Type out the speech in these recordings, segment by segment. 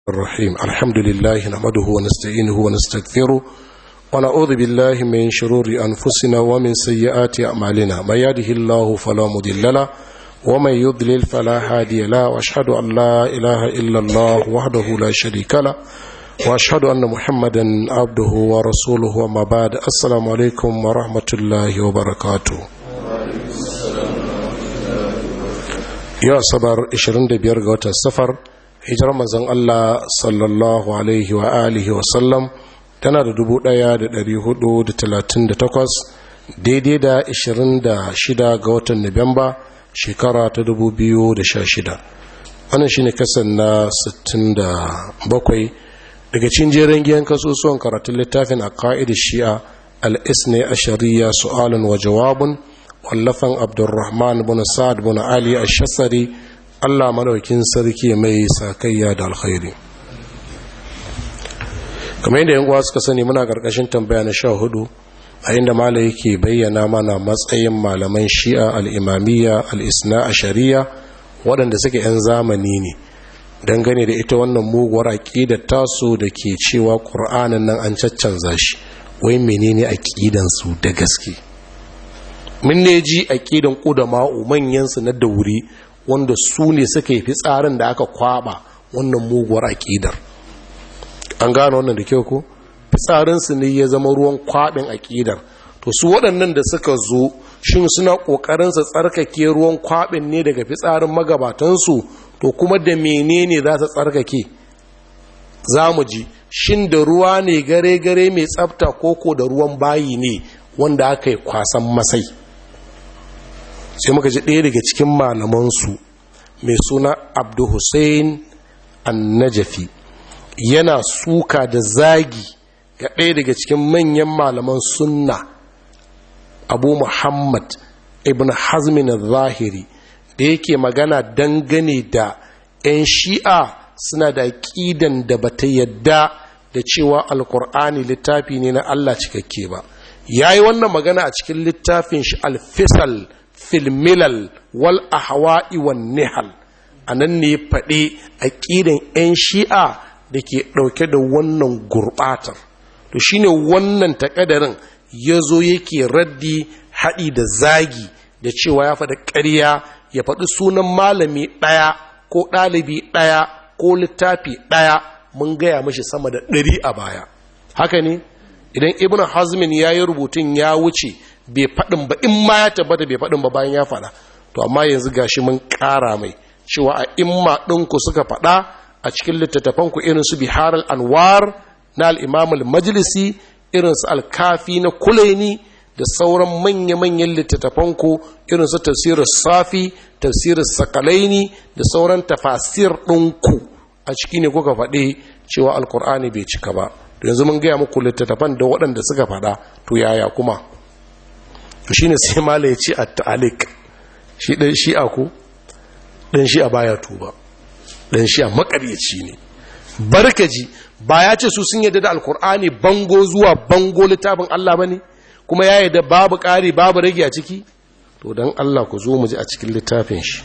الرحيم الحمد لله نحمده ونستعينه ونستغفره ونعوذ بالله من شرور أنفسنا ومن سيئات أعمالنا من يهده الله فلا مضل له ومن يضلل فلا هادي له واشهد ان لا اله الا الله وحده لا شريك له واشهد ان محمدا عبده ورسوله وما بعد السلام عليكم ورحمه الله وبركاته yau asabar 25 ga watan safar hijirar manzon Allah sallallahu alaihi wa alihi wa sallam tana da 1438 daidai da 26 ga watan Nuwamba shekara ta 2016 wannan shine kasan na 67 daga cikin jerin giyan kasusuwan karatun littafin a ka'idar shi'a al-isne a shari'a su'alun wa jawabun wallafan abdurrahman bin sa'ad bin ali ash-shasari Allah madaukin sarki mai sakayya da alkhairi kamar yadda yan uwa suka sani muna karkashin tambaya na 14 a inda malai yake bayyana mana matsayin malaman shi'a al-imamiyya al-isna ashariya waɗanda suke yan zamani ne dangane da ita wannan muguwar aqidar tasu da ke cewa qur'anin nan an caccanza shi wai menene aqidan su da gaske mun ne ji aƙidan ƙudama'u manyansu na dauri wanda su ne suka yi fitsarin da aka kwaba wannan muguwar aƙidar an gano wannan da kyau ko fitsarinsu ne ya zama ruwan kwaɓin aƙidar to su waɗannan da suka zo shin suna ƙoƙarin su tsarkake ruwan kwaɓin ne daga fitsarin magabatansu to kuma da menene za su tsarkake za mu ji shin da ruwa ne gare-gare mai tsafta koko da ruwan bayi ne wanda aka yi kwasan masai sai muka ji ɗaya daga cikin malamansu mai suna abdu hussein annajafi yana suka da zagi ga ɗaya daga cikin manyan malaman sunna abu muhammad ibn hazmin zahiri da yake magana dangane da 'yan shi'a suna da ƙidan da bata yadda da cewa alkur'ani littafi ne na allah cikakke ba ya yi wannan magana a cikin littafin shi alfisal filmilal wal ahwa'i wan nihal a nan ne faɗi aƙidan 'yan shi'a da ke ɗauke da wannan gurɓatar to shine wannan taƙadarin ya zo yake raddi haɗi da zagi da cewa ya faɗi ƙarya ya faɗi sunan malami ɗaya ko ɗalibi ɗaya ko littafi ɗaya mun gaya mashi sama da ɗari a baya haka ne idan ibn hazmin ya yi rubutun ya wuce bai faɗin ba in ma ya tabbata bai faɗin ba bayan ya faɗa to amma yanzu gashi mun ƙara mai cewa a imma ɗinku suka faɗa a cikin littattafanku irin su bihar anwar na al'imam al-majlisi irin su alkafi na kulaini da sauran manya-manyan littattafanku irin su tafsirin safi tafsirin sakalaini da sauran tafasir ɗinku a ciki ne kuka faɗi cewa alkur'ani bai cika ba yanzu mun gaya muku littattafan da waɗanda suka faɗa to yaya kuma to shine sai mala ya ce at-ta'alik shi dan shi'a ko dan shi'a baya tuba dan shi'a makaryaci ne barkaji ba ya ce su sun yadda da alkur'ani bango zuwa bango littafin Allah bane kuma ya yadda babu ƙari babu rage a ciki to dan Allah ku zo mu ji a cikin littafin shi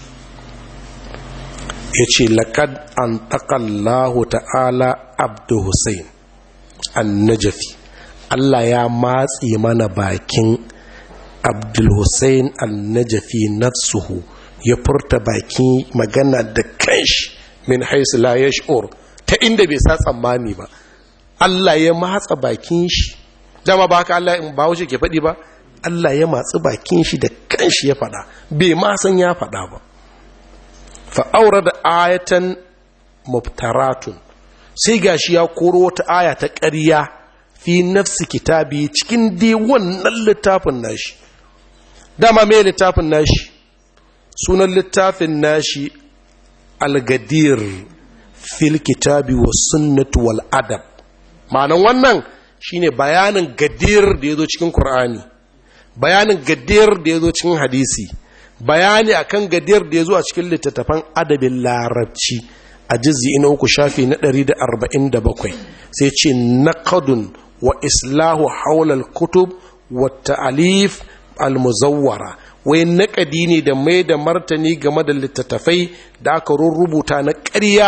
yace laqad an taqallahu ta'ala abdu husayn annajafi Allah ya matse mana bakin abdulhussein annajafi nafsuhu ya furta bakin magana da kanshi min haisu la yash'ur ta inda bai sa tsammani ba Allah ya matsa bakin shi dama ba haka Allah in ba wuce ke faɗi ba Allah ya matsi bakin shi da kanshi ya faɗa bai ma san ya faɗa ba fa'aura da ayatan mubtaratun sai gashi ya koro wata aya ta ƙarya fi nafsi kitabi cikin dai wannan littafin nashi dama mai littafin nashi sunan littafin nashi algadir fil kitabi wa sunnatu wal adab ma'anan wannan shine bayanin gadir da ya zo cikin Kur'ani, bayanin gadir da ya zo cikin hadisi bayani akan gadir da ya zo a cikin littattafan adabin larabci a jizi ina uku shafi na 147 sai ce naqadun wa islahu haulal kutub wa ta'alif al-muzawwara wai naƙadi ne da mai da martani game da littattafai da aka rubuta na ƙarya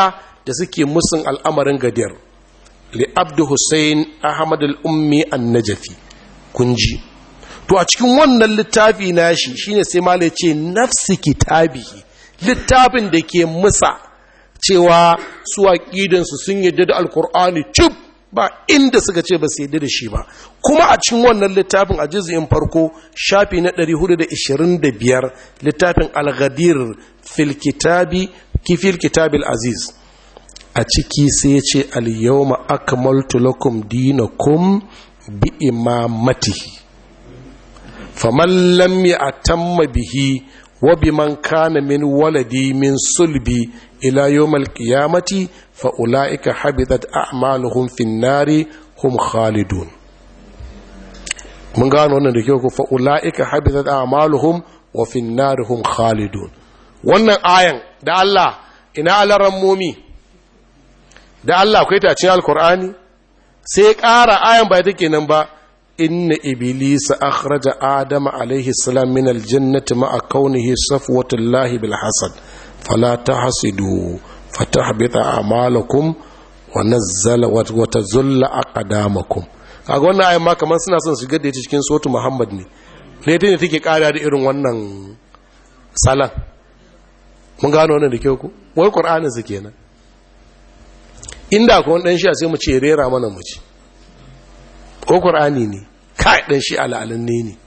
da suke musun al'amarin gadir li abdu hussein ahmad al'ummi an najafi kunji to a cikin wannan littafi nashi shine sai malai ce nafsi kitabihi littafin da ke musa cewa su aƙidansu sun yadda da alkur'ani cif ba inda suka ce ba su yadda da shi ba kuma a cikin wannan littafin a juz'in farko shafi na 425 littafin al-ghadir fil kitabi kifil kitabil aziz a ciki sai ya ce al-yawma akmaltu lakum dinakum bi imamatihi faman lam ya'tamma bihi wa biman kana min waladi min sulbi ila yawmal qiyamati fa ulaika habitat a'maluhum fin nari hum khalidun mun gano wannan da kyau ko fa ulaika habitat a'maluhum wa fin nari hum khalidun wannan ayan da Allah ina alaran momi da Allah akwai ta cikin alkur'ani sai ƙara ayan ba take nan ba inna iblisa akhraja adama alaihi salam min aljannati ma'a kaunihi safwatullahi bil hasad fala tahsidu fatahbita a'malakum wa nazzala wa tazulla aqdamakum kaga wannan ayan ma kaman suna son shigar da ita cikin sotu muhammad ne ne ta ne take ƙara da irin wannan salan mun gano wannan da kyau ku wai qur'anin su kenan inda ko wani dan shi sai mu ce rera mana mu ci ko qur'ani ne kai dan shi al'alin ne ne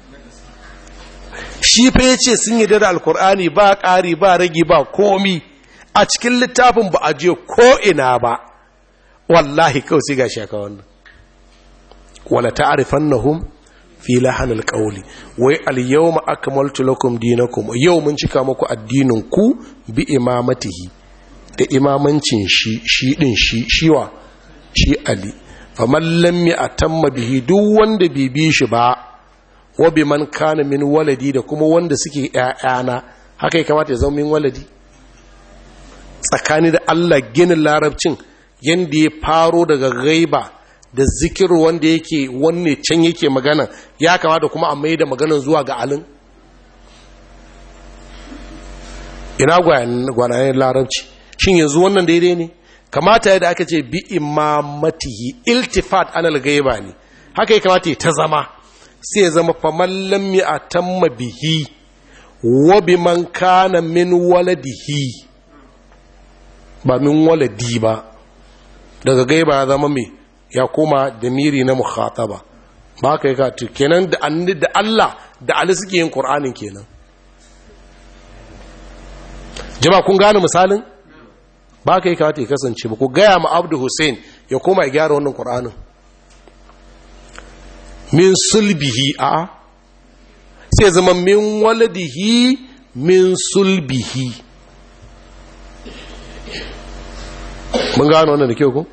shi fa yace sun yi da alqur'ani ba ƙari ba ragi ba komi a cikin littafin ba a je ko ina ba wallahi kawai sai gashi aka wannan wala ta'rifannahum fi lahanil qawli wai al yawma akmaltu lakum dinakum yau mun cika muku addinin ku bi imamatihi da imamancin shi shi din shi shiwa shi ali faman lam atamma bihi duk wanda bai bi shi ba wa bi man kana min waladi da kuma wanda suke ƴaƴana haka ya kamata ya zama min waladi tsakani da Allah ginin larabcin yanda ya faro daga gaiba da zikir wanda yake wanne can yake magana ya kamata kuma a mai da maganan zuwa ga alin ina gwanayen larabci shin yanzu wannan daidai ne kamata yadda aka ce bi imamatihi iltifat anal gaiba ne haka ya kamata ta zama sai ya zama faman lam ya atamma bihi wa bi man kana min waladihi ba min waladi ba daga gaiba ya zama mai ya koma da miri na mukhataba ba ka yi katu kenan da anni da Allah da Ali suke yin Qur'anin kenan jama kun gane misalin ba ka yi katu ya kasance ba ku gaya ma Abdu Hussein ya koma ya gyara wannan Qur'anin min sulbihi a sai zama min waladihi min sulbihi mun gano wannan da kyau ko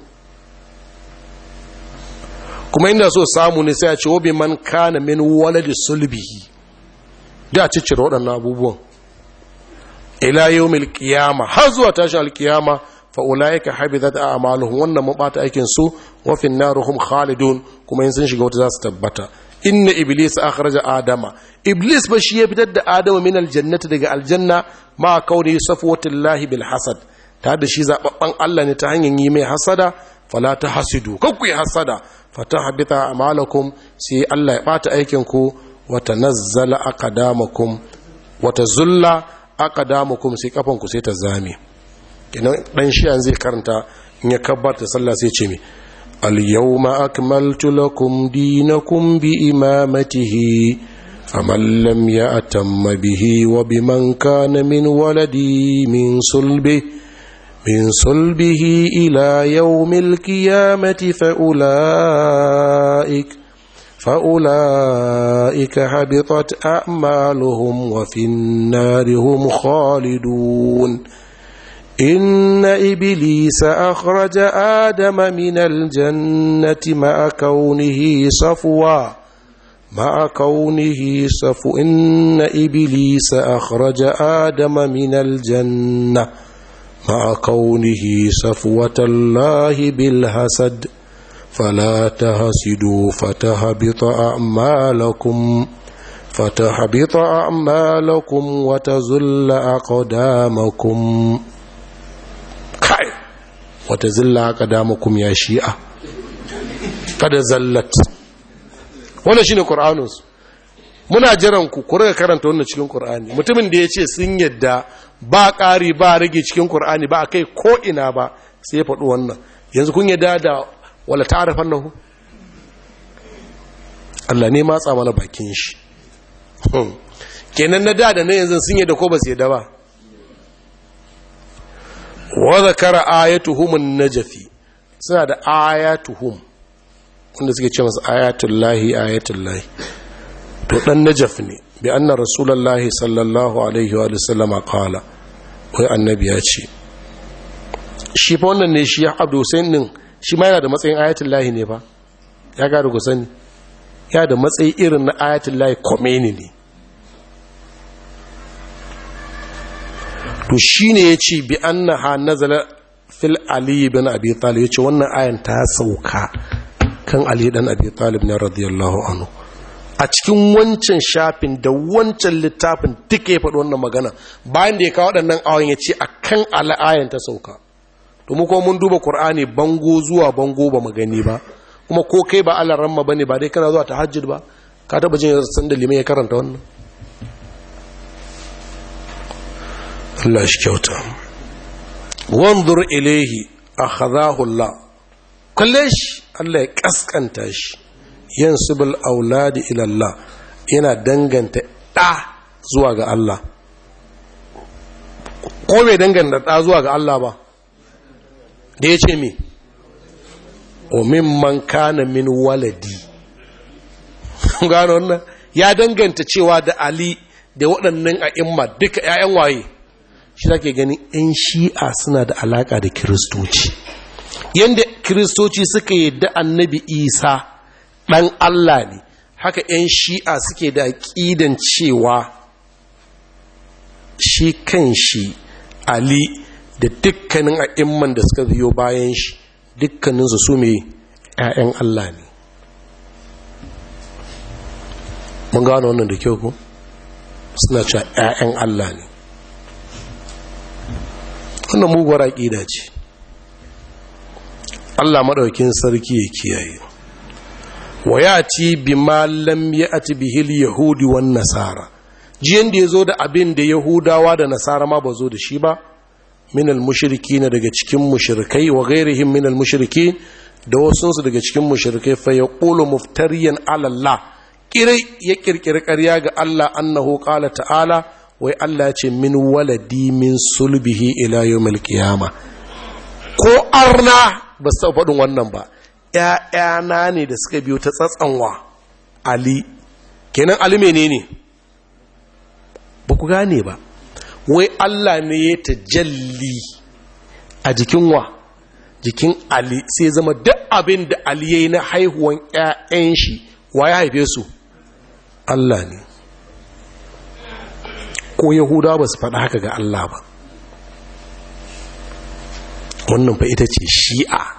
kuma inda so samu ne sai a ce wabi man kana min waladi sulbihi da ciccire waɗannan abubuwan ila yawmil qiyama har zuwa tashin alkiyama fa ulaika habitat a'maluhum wannan mabata aikin su wa fin naruhum khalidun kuma in sun shiga wata za su tabbata inna iblis akhraja adama iblis ba shi ya fitar da adama min aljannati daga aljanna ma kauni safwatullahi bil hasad ta da shi zababban Allah ne ta hanyar yi mai hasada fala ta hasidu kakku yi hasada fata habita amalakum sai Allah ya bata aikin ku wata nazzala aqdamakum wata zulla aqdamakum sai kafan ku sai ta zame kenan dan shi zai karanta in ya kabbarta sallah sai ce mi al yawma akmaltu lakum dinakum bi imamatihi faman lam ya'tamma bihi wa biman kana min waladi min sulbi من صلبه إلى يوم القيامة فأولئك فأولئك حبطت أعمالهم وفي النار هم خالدون إن إبليس أخرج آدم من الجنة مع كونه صفوا مع كونه صفو إن إبليس أخرج آدم من الجنة مع كونه صفوة الله بالحسد فلا تهسدوا فتهبط أعمالكم فتهبط أعمالكم وتزل أقدامكم kai wata zilla haka damakum ya shi'a kada zallat wannan shine qur'anus muna jiran ku ku riga karanta wannan cikin qur'ani mutumin da yace sun yadda ba ƙari ba rage cikin qur'ani ba akai ko ina ba sai ya faɗi wannan yanzu kun yadda da wala ta'rifannahu Allah ne matsa mana bakin shi kenan na da da na yanzu sun yadda ko ba su yadda ba wa zakara ayatuhum an-najfi suna da ayatuhum wanda suke ce masa ayatullahi ayatullahi to dan najaf ne bi anna rasulullahi sallallahu alaihi wa sallama qala wai annabi ya ce shi fa wannan ne shi Abdul Hussein din shi ma yana da matsayin ayatullahi ne fa ya ga ku sani ya da matsayi irin na ayatullahi Khomeini ne to shi ne ya ce bi an na ha nazala fil aliyu bin abi talib ya ce wannan ayan ta sauka kan aliyu dan abi talib na radiyallahu anhu a cikin wancan shafin da wancan littafin duka ya faɗi wannan magana bayan da ya kawo waɗannan awan ya ce a kan al'ayan ta sauka to mu kuma mun duba ƙur'ani bango zuwa bango ba magani ba kuma ko kai ba Allah ramma bane ba dai kana zuwa tahajjud ba ka taba jin san da limai ya karanta wannan Allah shi kyauta wanzur ilaihi akhadahu Allah kalle shi Allah ya kaskanta shi yansubul auladi ila Allah yana danganta da zuwa ga Allah ko bai danganta da zuwa ga Allah ba da ya ce mi o mimman kana min waladi gano wannan ya danganta cewa da Ali da waɗannan a'imma duka 'ya'yan waye shi zake gani 'yan shi'a suna da alaka da kiristoci yadda kiristoci suka yadda annabi isa ɗan allah ne haka 'yan shi'a suke da aƙidan cewa shi kan shi ali da dukkanin a'imman da suka biyo bayan shi dukkaninsu su mai 'ya'yan allah ne mun gano wannan da kyau ko suna cewa 'ya'yan allah ne wannan muguwar aƙida ce Allah maɗaukin sarki ya kiyaye wa ya ci bi malam ya ati bihil yahudi wan nasara jiyan da ya zo da abin da yahudawa da nasara ma ba zo da shi ba minal mushriki na daga cikin mushrikai wa gairihim minal mushriki da wasunsu daga cikin mushrikai fa ya ƙulu muftariyan alallah kirai ya ƙirƙiri ƙarya ga Allah annahu ƙala ta'ala wai Allah ya ce min waladi min sulbihi ila yawmil qiyama ko arna ba su faɗin wannan ba ƴaƴana ne da suka biyo ta tsatsanwa ali kenan ali menene ba ku gane ba wai Allah ne ya tajalli a jikin wa jikin ali sai zama duk abin da ali yayi na haihuwan ƴaƴan shi wa ya haife su Allah ne ko yahudawa ba su faɗa haka ga Allah ba wannan fa ita ce shi'a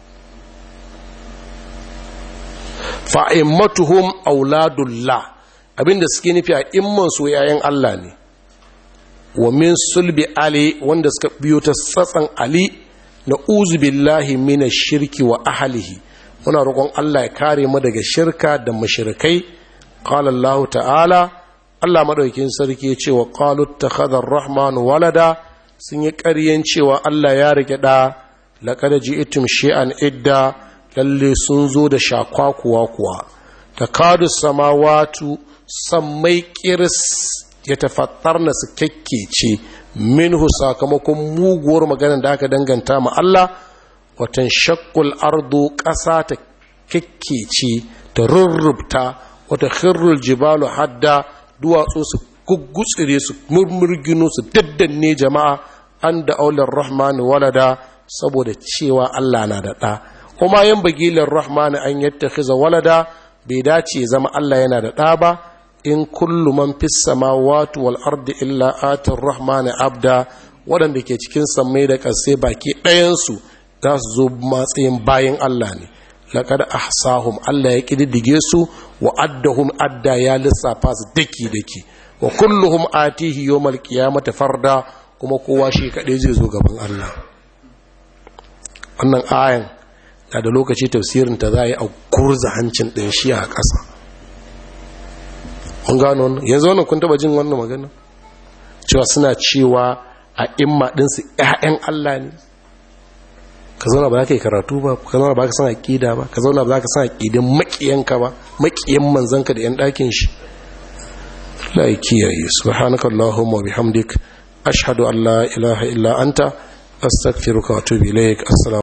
fa'immatuhum auladullah abinda suke nufi a imman su yayan Allah ne wa min sulbi ali wanda suka biyo ta tsatsan ali na uzu billahi mina shirki wa ahalihi muna roƙon Allah ya kare mu daga shirka da mashirkai qala Allah ta'ala Allah madaukin sarki ya ce wa qalu takhadha ar-rahman walada sun yi ƙaryen cewa Allah ya rike da laqad ji'tum shay'an idda lalle sun zo da shakwakuwa kuwa takadu samawatu sammai kiris ya tafattarna su kekkece minhu sakamakon muguwar maganar da aka danganta ma Allah watan shakkul ardu ƙasa ta kekkece ta rurrubta wata khirrul jibalu hadda duwatsu su guggutsire su murmurgino su daddanne jama'a an da aular rahmani walada saboda cewa Allah na da ɗa kuma yan bagilar rahmani an yattakhiza walada bai dace zama Allah yana da ɗa ba in kullu man fis samawati wal ardi illa atir rahmani abda waɗanda ke cikin sammai da ƙasai baki ɗayansu za su zo matsayin bayan Allah ne laqad ahsahum Allah ya kididdige su wa addahum adda ya lissafa su daki daki wa kulluhum atihi yawmal qiyamati farda kuma kowa shi kadai zai zo gaban Allah wannan ayan na da lokaci tafsirin ta za a yi a kurza hancin ɗin shi a ƙasa mun gano wannan yanzu wannan kun taba jin wannan magana cewa suna cewa a imma ɗinsu ‘ya'yan Allah ne ka zauna ba za ka yi karatu ba ka zauna ba ka san aƙida ba ka zauna ba za ka san aƙidin maƙiyanka ba maƙiyan manzanka da ‘yan ɗakin shi la yi kiyaye subhanaka Allahumma bihamdik ashhadu an la ilaha illa anta astaghfiruka wa atubu ilaik assalamu